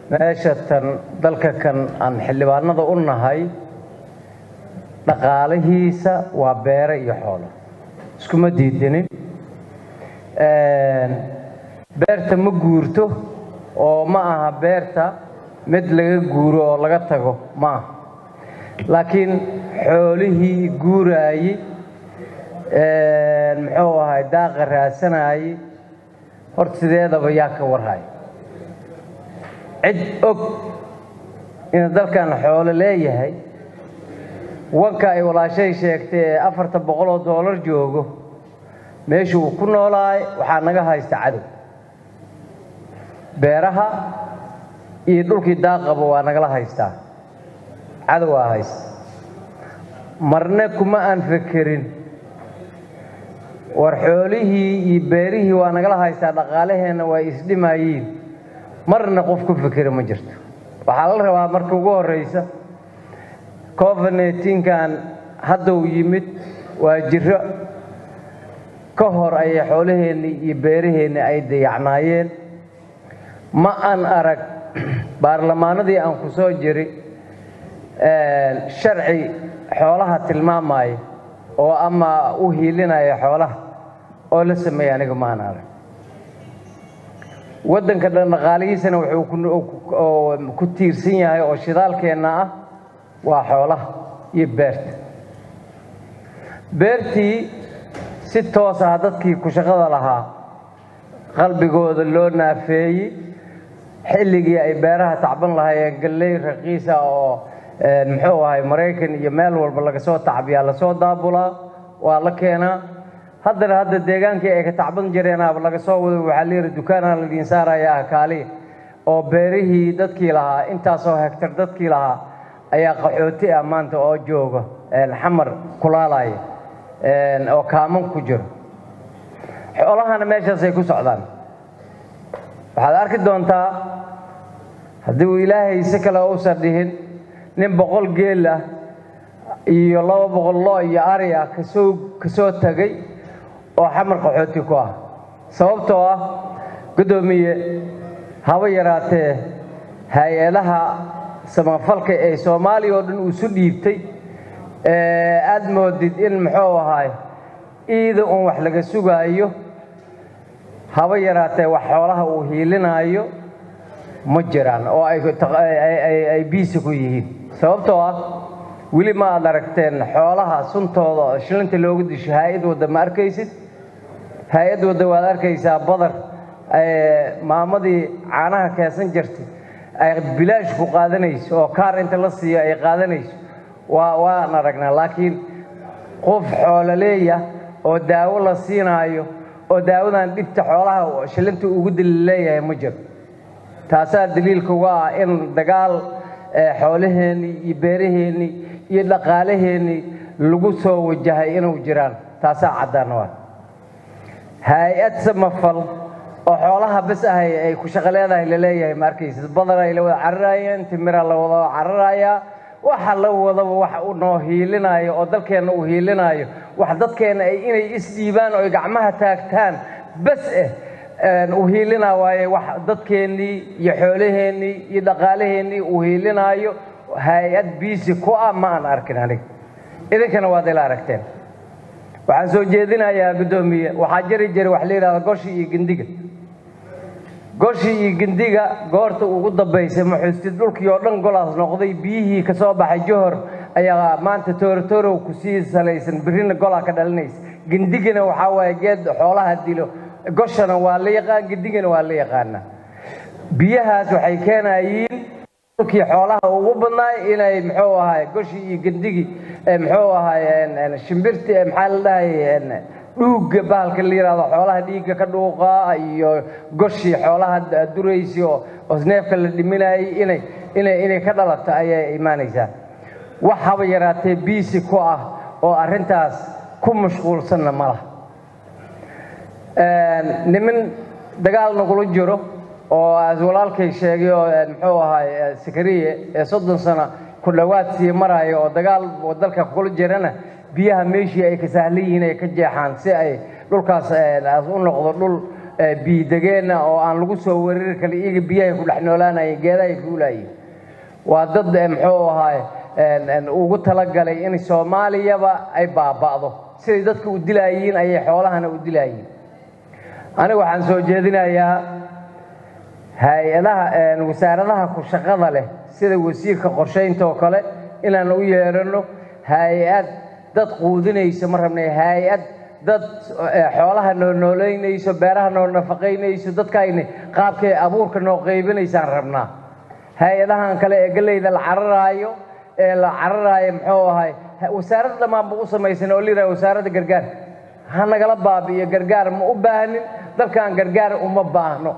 meesha tan dalka kan aan xildhibaanada u nahay dhaqaalihiisa waa beere iyo xoolo iskuma diidinin beerta ma guurto oo ma aha beerta mid laga guuro oo laga tago ma aha laakiin xoolihii guuraayey muxuu ahay daaqa raadsanayey horta sideedaba yaa ka warhay cid og inuu dalkan xoolo leeyahay wanka ay walaashay sheegtay ee afartan boqol oo doolar joogo meeshu uu ku noolaay waxaa naga haysta cadow beeraha iyo dhulkii daaqaba waa nagala haystaa cadow waa haysta marne kuma aan fekerin war xoolihii iyo beerihii waa nagala haystaa dhaqaalaheenna waa isdhimayiin marna qof ku fekera ma jirto waxaa la rabaa marka ugu horreysa covid-9-kan hadduu yimid waa jiro ka hor ayay xoolaheennii iyo beeraheennii ay dayacnaayeen ma aan arag baarlamaanadii aan ku soo jiri sharci xoolaha tilmaamaya oo ama u hiilinaya xoolaha oo la sameeya aniga ma aan arag waddanka dhaqaalihiisana wuxuu ku tiirsan yahay oo shidaalkeenna ah waa xoolaha iyo beerta beertii si toos ah dadkii ku shaqada lahaa qalbigooda loo naafeeyey xilligii ay beeraha tacban lahaayeen galley raqiisa oo muxuu ahay maraykan iyo meel walba laga soo tacbiyaa lasoo daabulaa waa la keenaa haddana hadda deegaankii ay ka tacban jireenaaba laga soo wado waxaa layidhi dukaanaa ladiin saarayaa kaaliya oo beerihii dadkii lahaa intaasoo hegtar dadkii lahaa ayaa qaxooti ah maanta oo jooga xamar kulaalaya oo kaaman ku jiro xoolahana meeshaasay ku socdaan waxaad arki doontaa haddii uu ilaahay si kale uusan dhihin nin boqol geel ah iyo laba boqol loo iyo ari ah kasoo kasoo tegay oo xamar qaxooti ku ah sababtoo ah guddoomiye haba yaraatee hay-adaha samafalka ee soomaaliya oo dhan isu dhiibtay aada moodid in muxuu ahaay iida uun wax laga sugaayo haba yaraatee wax xoolaha uu hiilinaayo ma jiraan oo ay biisi ku yihiin sababtoo ah weli ma aad aragteen xoolaha suntooda shilinta loogu disho hay-ad wadda ma arkaysid hay-ad wadda waad arkaysaa badar maamadii caanaha keesan jirtay ay bilaash ku qaadanayso oo kaar inta la siiyo ay qaadanayso waa waan aragnaa laakiin qof xoololeeya oo daawo la siinaayo oo daawadan dhibta xoolaha shilinta ugu dali leeyahay ma jiro taasaa daliilka uga ah in dagaal xoolaheennii iyo beeraheennii iyo dhaqaalaheennii lagu soo wajahay inuu jiraan taasaa caddaan waa hay-ad samafal oo xoolaha bas ahay ay ku shaqo leedahay laleeyahay ma arkaysid badar ay la wada cararaayeen timira la wada cararayaa waxa la wadaba wax u noo hiilinaayo oo dalkeenna uu hiilinaayo wax dadkeenna ay inay isdhiibaan oo ay gacmaha taagtaan bas eh u hiilinaa waaye wax dadkeennii iyo xoolaheennii iyo dhaqaalaheennii uu hiilinaayo hay-ad biisi ku ah ma aan arkin aniga idinkana waad ila aragteen waxaan soo jeedinayaa guddoomiye waxaa jiri jiray wax la yidhahda goshi iyo gindiga goshi iyo gindiga goorta ugu dambaysay maxuustid dhulkii oo dhan golaas noqday biyihii ka soo baxay johor ayaa maanta toorotorow kusii salaysan birrina golaa ka dhalinaysa gindigana waxaa waaye geed xoolaha dilo goshana waa la yaqaan gindigana waa la yaqaanaa biyahaas waxay keenayiin dhulkii xoolaha ugu badnaay inay muxuu ahay goshi iyo gindigii muxuu ahay shimbirti maxaa la dhahay dhuugga bahalka la yidhahdo xoolaha dhiigga ka dhuuqaa iyo goshii xoolaha duraysi oo oo neefka la dhiminayay inay inay inay ka dhalato ayay imaanaysaa wax haba yaraatee biisi ku ah oo arrintaas ku mashquulsanna ma laha niman dagaal nagula jiro oo as walaalkay sheegay oo muxuu ahay sakariye ee soddon sano ku dhowaad sii maraayo oo dagaal dalka kula jirana biyaha meeshii ay ka sahlan yihiin ay ka jeexaan si ay dhulkaas u noqdo dhul biidegeenna oo aan lagu soo weerari karin iyaga biyahay ku dhex noolaanayeen geedahay fuulayeen waa dad muxuu ahaay ugu talagalay in soomaaliyaba ay baaba'do siday dadka u dilaayiin ayay xoolahana u dilaayiin aniga waxaan soo jeedinayaa hay-adaha wasaaradaha ku shaqada leh sida wasiirka qorshaynta oo kale inaan u yeedhano hay-ad dad quudinayso ma rabnay hay-ad dad xoolaha noo nooleynayso beeraha noo nafaqaynayso dadkayna qaabkay abuurka noo qaybinaysaan rabnaa hay-adahan kale ee galleyda la cararaayo ee la cararaayo muxuu ahay wasaaradda dhammaanba u samaysan oo liraa wasaaradda gargaar ha nagala baabi'iyo gargaar ma u baahnin dalkan gargaar uma baahno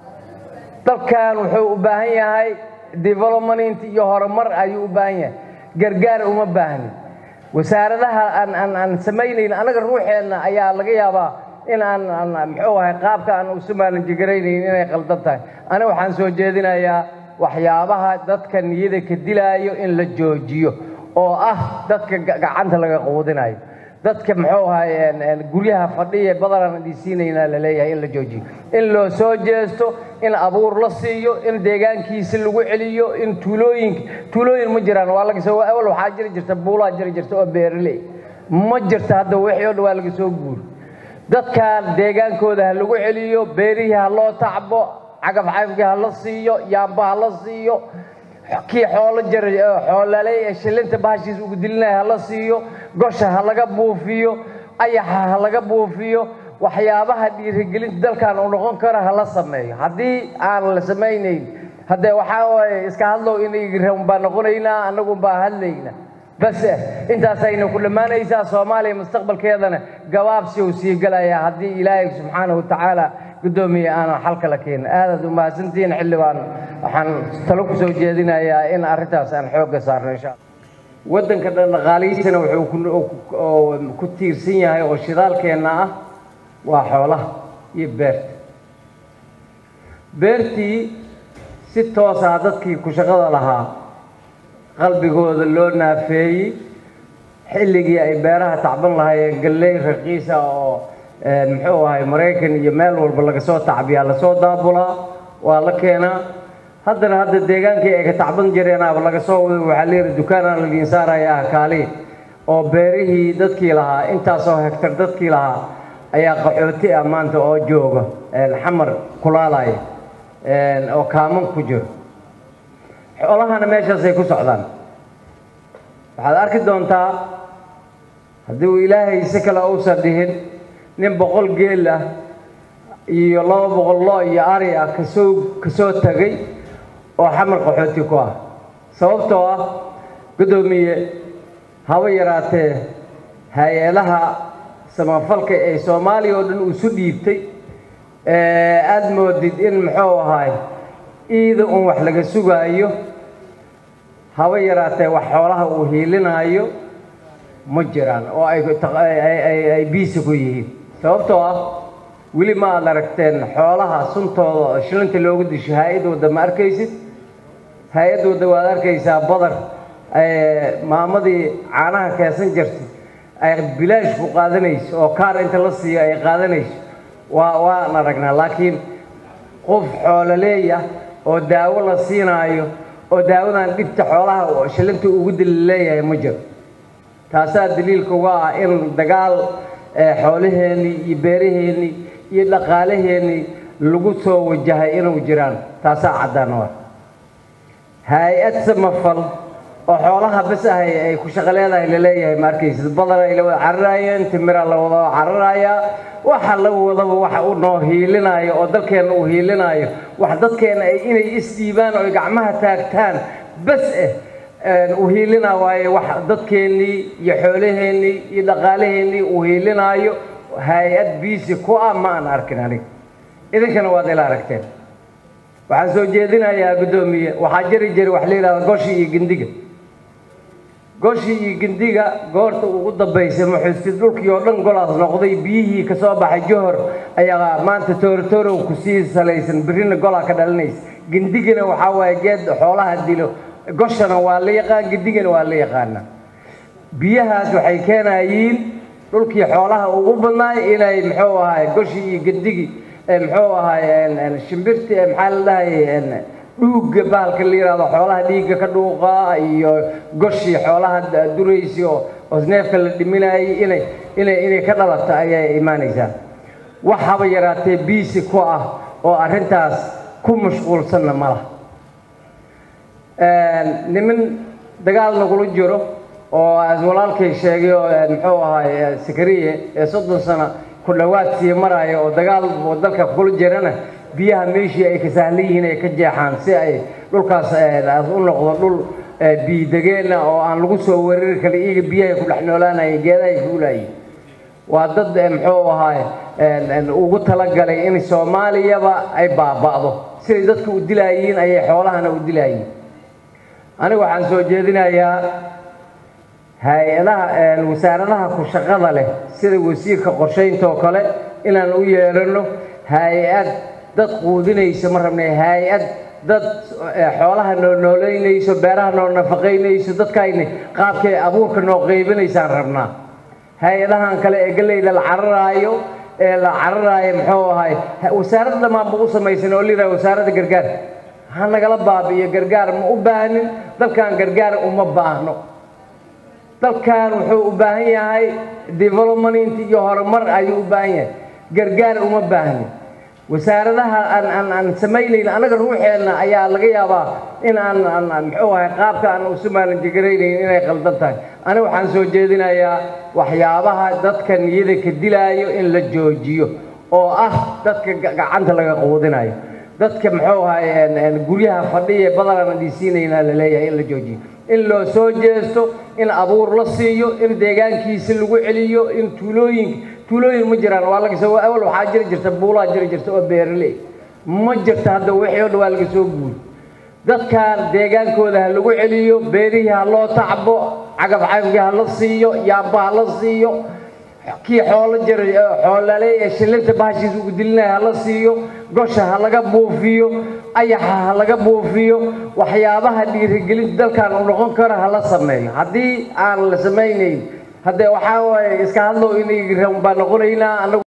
dalkan wuxuu u baahan yahay development iyo horumar ayuu u baahan yahay gargaar uma baahnin wasaaradaha aan aan aan samaynayn anaga ruuxeenna ayaa laga yaabaa in aan aan muxuu ahay qaabka aan usu maalinjigaraynayn inay qaldan tahay aniga waxaan soo jeedinayaa waxyaabaha dadka niyada ka dilaayo in la joojiyo oo ah dadka gacanta laga quudinayo dadka muxuu ahay guryaha fadhiya badanaan dhisiinaynaa la leeyahay in la joojiyo in loo soo jeesto in abuur la siiyo in deegaankiisi lagu celiyo in tuulooyinka tuulooyin ma jiraan waa laga soo awal waxaa jiri jirta buulaa jiri jirta oo beeraley ma jirta hadda wixii oo dhan waa laga soo guuri dadkan deegaankooda ha lagu celiyo beerihii ha loo tacbo cagaf cagafkii ha la siiyo yaamba ha la siiyo kii xoolo jar xoolaaley ee shilinta bahashiis ugu dilinaya ha la siiyo gosha ha laga buufiyo ayaxa ha laga buufiyo waxyaabaha dhiirigelinta dalkan uu noqon karo ha la sameeyo haddii aan la samaynayn haddee waxaa waaye iska hadlow inay baa noqonaynaa annagun baa hadlaynaa bas intaasayna ku dhammaanaysaa soomaaliya mustaqbalkeedana gabaabsi uu sii galayaa haddii ilaahay subxaanahu watacaala guddoomiye aanan xalka la keenin aadaad u mahadsantihiin xildhibaan waxaan talo ku soo jeedinayaa in arrintaas aan xoogga saarno insha alla waddanka dhan dhaqaalihiisana wuxuu ku tiirsan yahay oo shidaalkeenna ah waa xoolaha iyo beerta beertii si toosaa dadkii ku shaqada lahaa qalbigooda loo naafeeyey xilligii ay beeraha tacban lahaayeen galley raqiisa oo muxuu ahay maraykan iyo meel walba laga soo tacbiyaa lasoo daabulaa waa la keenaa haddana hadda deegaankii ay ka tacban jireenaaba laga soo wada waxaa leeyihi dukaanaan ladiin saaraya ah kaaliin oo beerihii dadkii lahaa intaasoo hegtar dadkii lahaa ayaa qaxooti ah maanta oo jooga xamar kulaalaya oo kaaman ku jiro xoolahana meeshaasay ku socdaan waxaad arki doontaa haddii uu ilaahay si kale uusan dhihin nin boqol geel ah iyo laba boqol loo iyo ari ah kasoo kasoo tegay oo xamar qaxooti ku ah sababtoo ah guddoomiye haba yaraatee hay-adaha samafalka ee soomaaliya oo dhan isu dhiibtay aada moodid in muxuu ahaay iida un wax laga sugaayo haba yaraatee wax xoolaha uu hiilinaayo ma jiraan oo ay biisi ku yihiin sababtoo ah weli ma aad aragteen xoolaha suntooda oo shilinta loogu disho hay-ad wadda ma arkaysid hay-ad wadda waad arkaysaa badar maamadii caanaha keesan jirtay ay bilaash ku qaadanayso oo kaar inta la siiyo ay qaadanayso waa waan aragnaa laakiin qof xoololeeya oo daawo la siinaayo oo daawadan dhibta xoolaha shilinta ugu dili leeyahay ma jiro taasaa daliilka uga ah in dagaal xoolaheennii iyo beeraheennii iyo dhaqaalaheennii lagu soo wajahay inuu jiraan taasaa caddaan u ah hay-ad samafal oo xoolaha bas ahay ay ku shaqo leedahay laleeyahay ma arkaysid badan ay la wada cararaayeen timira la wada cararayaa waxa la wadaba waxa uu noo hiilinaayo oo dalkeenna uu hiilinaayo wax dadkeenna ay inay isdhiibaan oo ay gacmaha taagtaan bas eh uu hiilinaa waaye wax dadkeennii iyo xoolaheennii iyo dhaqaalaheennii uu hiilinaayo hay-ad biisi ku ah ma aan arkin aniga idinkana waad ila aragteen waxaan soo jeedinayaa guddoomiye waxaa jiri jira wax la yidhahda goshi iyo gindiga goshi iyo gindiga goorta ugu dambaysay muxuusti dhulkii oo dhan golaas noqday biyihii ka soo baxay johor ayaa maanta toorotorow kusii salaysan birina golaa ka dhalinaysa gindigana waxaa waaye geed xoolaha dilo goshana waa la yaqaan gindigana waa la yaqaana biyahaas waxay keenayiin dhulkii xoolaha ugu badnaay inay muxuu ahaay goshi iyo gindigii muxuu ahay shimbirti maxaa la dhahay dhuugga bahalka la yihahdo xoolaha dhiigga ka dhuuqa iyo goshii xoolaha duraysi oo neefka la dhiminayay inay inay inay ka dhalato ayay imaanaysaa wax haba yaraatee biisi ku ah oo arrintaas ku mashquulsanna ma laha niman dagaal nagula jiro oo walaalkay sheegay oo muxuu ahay sakariye ee soddon sano ku dhowaad sii maraya oo dagaal dalka kula jirana biyaha meeshii ay ka sahlan yihiin ay ka jeexaan si ay dhulkaas u noqdo dhul biidegeenna oo aan lagu soo weerari karin iyaga biyahay ku dhex noolaanayeen geedahay fuulayiin waa dad muxuu ahaay ugu talagalay in soomaaliyaba ay baaba'do siday dadka u dilaayiin ayay xoolahana u dilaayiin aniga waxaan soo jeedinayaa hay-adaha wasaaradaha ku shaqada leh sida wasiirka qorshaynta oo kale inaan u yeedhano hay-ad dad quudinayso ma rabnay hay-ad dad xoolaha noo nooleynayso beeraha noo nafaqaynayso dadkayna qaabkay abuurka noo qaybinaysaan rabnaa hay-adahan kale ee galleyda la cararaayo ee la cararaayo muxuu ahay wasaarad dhammaanba u samaysan oo layidhaha wasaaradda gargaar ha nagala baabi'iyo gargaar ma u baahnin dalkan gargaar uma baahno dalkan wuxuu u baahan yahay development iyo horumar ayuu u baahan yahay gargaar uma baahnin wasaaradaha aan aan aan samaynayn anaga ruuxeenna ayaa laga yaabaa in aan aan muxuu ahay qaabka aan u somaalintigaraynayn inay qaldan tahay aniga waxaan soo jeedinayaa waxyaabaha dadka niyada ka dilaayo in la joojiyo oo ah dadka gacanta laga quudinayo dadka muxuu ahay guryaha fadhiya badanaan dhisiinaynaa la leeyahay in la joojiyo in loo soo jeesto in abuur la siiyo in deegaankiisi lagu celiyo in tuulooyinka tuulooyin ma jiraan waa laga soo awal waxaa jiri jirta buulaa jiri jirta oo beeraley ma jirta hadda wixii oo dhan waa laga soo guuri dadkan deegaankooda ha lagu celiyo beerihii ha loo tacbo cagaf cagafkii ha la siiyo yaamba ha la siiyo kii xoolo jira xoolale ee shillinta bahashiisa ugu dilinaya ha la siiyo gosha ha laga buufiyo ayaxa ha laga buufiyo waxyaabaha dhiirigelinta dalkan uu noqon karo ha la sameeyo haddii aan la samaynayn haddee waxaa waaye iska hadlow inay baan noqonaynaa anagu